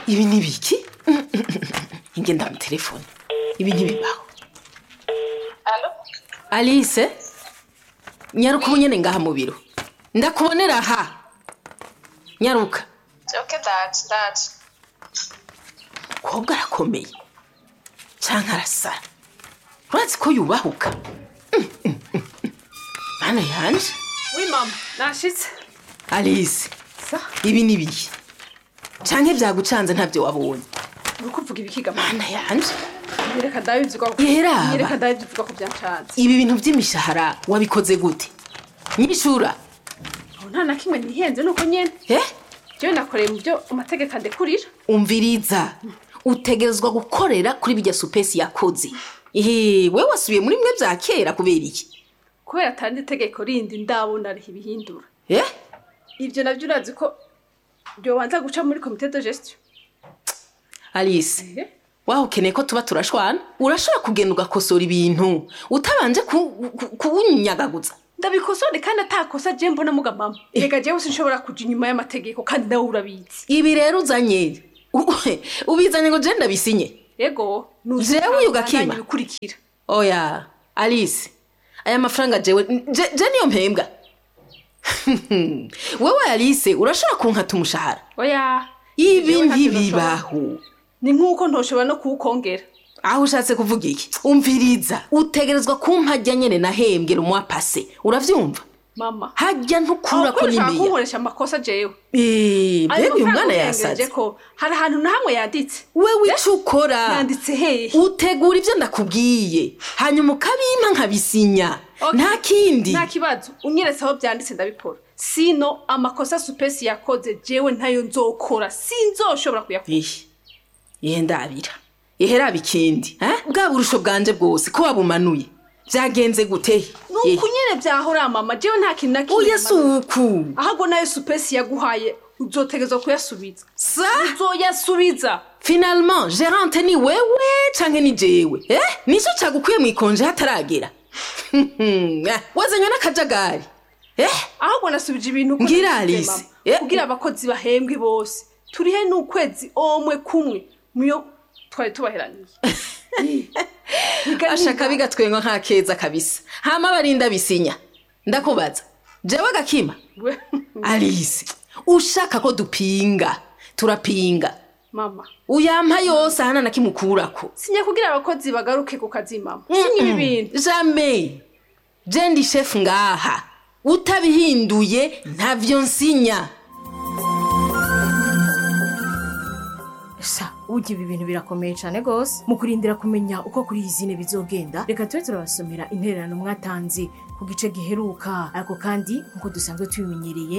ibi ni biki ingenda mu telefone ibi ntibibaho alo alice nyaruka ubu nyene ngaha mu biro ndakubonera aha nyaruka oke ndaje ndaje umukobwa arakomeye canke arasara urazi ko yubahuka Mm, mm, mm, mm. bana yanje wi mama nashitse alice sa ibi ni bihe canke vyagucanze ntavyo wabonye uri kuvuga ibikiga mama bana yanje nyereka ndabivuga ko Yeraba. nyereka ndabivuga ko byancanze ibi bintu vy'imishahara wabikoze gute nyishura aho nta na kimwe nihenze nuko nyene eh jewe nakoreye mu byo amategeko andekurira umviriza utegerezwa gukorera kuri bijya supesi yakoze ehe we wasubiye muri mwe vya kera kubera iki kubera atandi itegeko rindi ndabona ariho ibihindura eh ivyo navyo urazi ko byobanza guca muri komite de gestion alice Eh? waho ukeneye ko tuba turashwana urashobora kugenda ugakosora ibintu utabanje ku- ku- kuwunyagaguza ndabikosore kandi atakosa je mbona muga mama rega jewe sinshobora kuja inyuma y'amategeko kandi nawe urabizi ibi rero uzanye u- ubizanye ngo je ndabisinye ego Jewe uyu gakima? bikurikira oya alice aya mafaranga jewe je, je niyo mpembwa wewe alice urashobora kunkata umushahara oya ibi Jewe ntacyo ntibibaho ni nk'uko ntoshobora no kuwukongera aho ushatse kuvuga iki umviriza utegerezwa kumpajya nyene nahembwe rumwa pase uravyumva mama hajya ntukura ko ushaka nimeya kunkoresha amakosa jewe Eh, Ayo mbega uyu mafaranga mwana urengeje yasaze ko hari ahantu na hamwe yanditse wewe ico ukora yanditse hehe utegura ivyo ndakubwiye hanyuma ukabimpa nkabisinya Okay. nta kindi nta kibazo unyeretse aho byanditse ndabikora sino amakosa supesi yakoze jewe ntayo nzokora sinzoshobora kuyakora Ihi, ihe ndabira ihe raba ikindi eh? bwa burusho bwanje bwose ko wabumanuye vyagenze gute nuko nyene vyahora mama jewe nta kintu na kimwe oya namaze. suku ahubwo nayo supesi yaguhaye uzotegezwa kuyasubiza sa uzoyasubiza finalement gerante ni wewe canke ni jewe eh? nico cagukwiye mwikonje hataragera Eh, wazanywe n'akajagari eh? ahubwo nasubije ibintu uko Ngira nabisize, Alice. mama. Eh. kugira abakozi bahembwe bose turihe n'ukwezi omwe kumwe muyo twari tubaheraniye Biga ashaka niga. bigatwenga nka keza kabisa hama barinda bisinya ndakubaza jewe gakima We- alice ushaka ko dupinga turapinga mama uyampa yose ahana nakimukurako sinya kugira abakozi bagaruke ku kazi mama sinya ibi bintu jamais je ndi chef ngaha utabihinduye ntavyo nsinya sa burya ibi bintu birakomeye cyane rwose mu kurindira kumenya uko kuri iyi zine bizogenda reka tube turabasomera intererano mwatanze ku gice giheruka ariko kandi nk'uko dusanzwe tubimenyereye